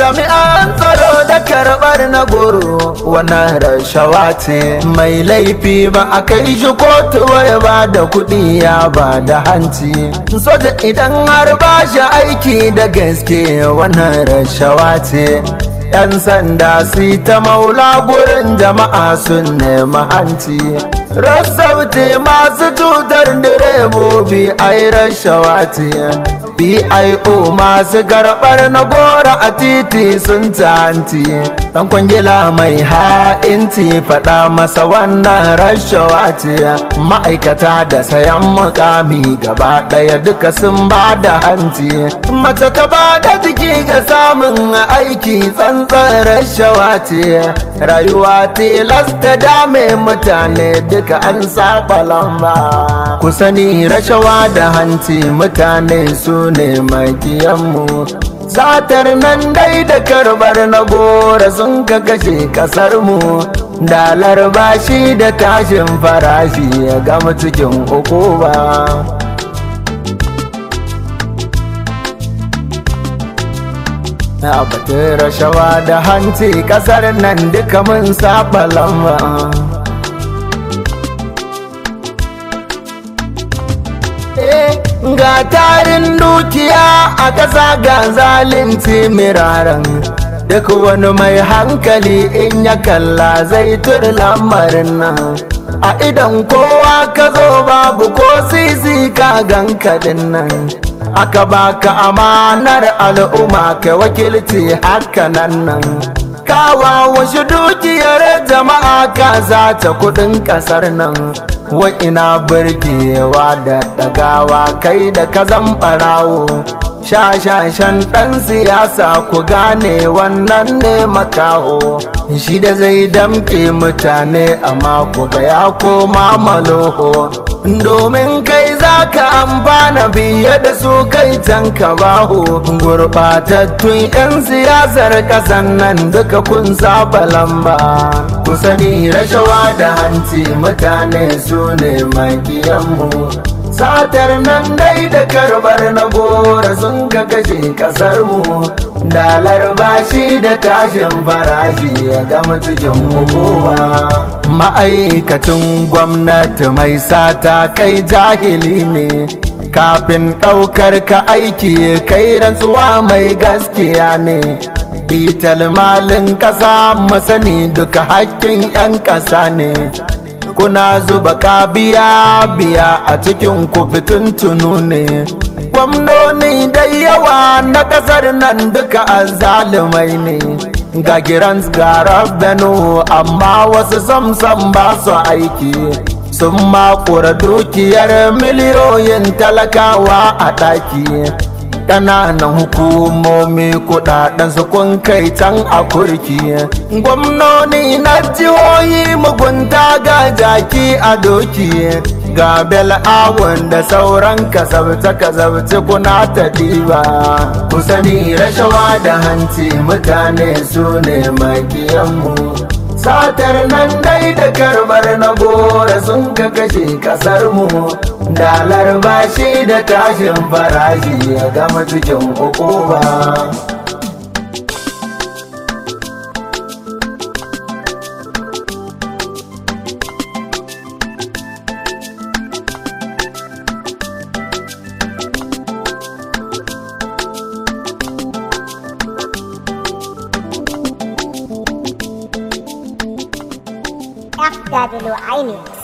jami'an tsaro da karɓar na goro wannan rashawa ce mai laifi ba a kai shi kotu wai ba da kuɗi ya ba da hanci soja idan har ba shi aiki da gaske wannan rashawa ce yan sanda su ta maula gurin jama'a sun nemi hanci rassauti masu cutar direbobi ai rashawa ce bio masu karɓar na gora a titi sun tanti dan kwangila mai ha'inci faɗa masa wannan rashawa ce ma'aikata da sayan mukami gaba ɗaya duka sun ba da hanci mace ta ba da jiki ga samun aiki tsantsan rashawa ce rayuwa tilasta dame mutane duka an saba lamba ku sani rashawa da hanci mutane su ne makiyanmu satar nan dai da karbar na gora sun ka kashe kasarmu dalar bashi da tashin farashi ya gama cikin uku ba na batun rashawa da hanci kasar nan duka mun saba lamba ga tarin dukiya a ƙasa ga zalunci miraran duk wani mai hankali in ya kalla zai turi lamarin nan a idan kowa ka zo babu ko sisi ka ganka nan aka baka amanar al'umma ka wakilci haka nan nan kawa wasu dukiyar jama'a ka zata kudin kasar nan wa ina burgewa da dagawa kai da ka barawo shashashan ɗan siyasa ku gane wannan ne makaho shi da zai damke mutane amma ku ga ya koma maloho domin kai za ka amfana biye da su kai can ka baho gurɓatattun 'yan siyasar ƙasan nan duka kun saba lamba ku sani rashawa da hanci mutane su ne makiyanmu satar nan dai da karbar na gora sun ka kashe kasar mu dalar bashi da tashin farashi ya gama cikin kowa ma'aikacin gwamnati mai sata kai jahili ne kafin ɗaukar ka aiki kai rantsuwa mai gaskiya ne bital malin ƙasa masani duka hakkin 'yan ƙasa ne kuna zuba kabiya biya a cikin ku tunu ne gwamnoni da yawa na kasar nan duka azzalumai ne ga giran ga rabbanu amma wasu samsam ba su aiki sun makura dukiyar miliyoyin talakawa a ɗaki ƙananan hukumomi kudaden su kun kai can a kurki gwamnoni na jihohi mugunta ga jaki a doki ga bel'awun da sauran kasabce kasabce kuna ta diba ku sani rashawa da hanci mutane su ne makiyanmu satar nan dai da karbar na gora sun ka kashe kasar mu dalar bashi da tashin farashi ya gama cikin hukuma FW iMix.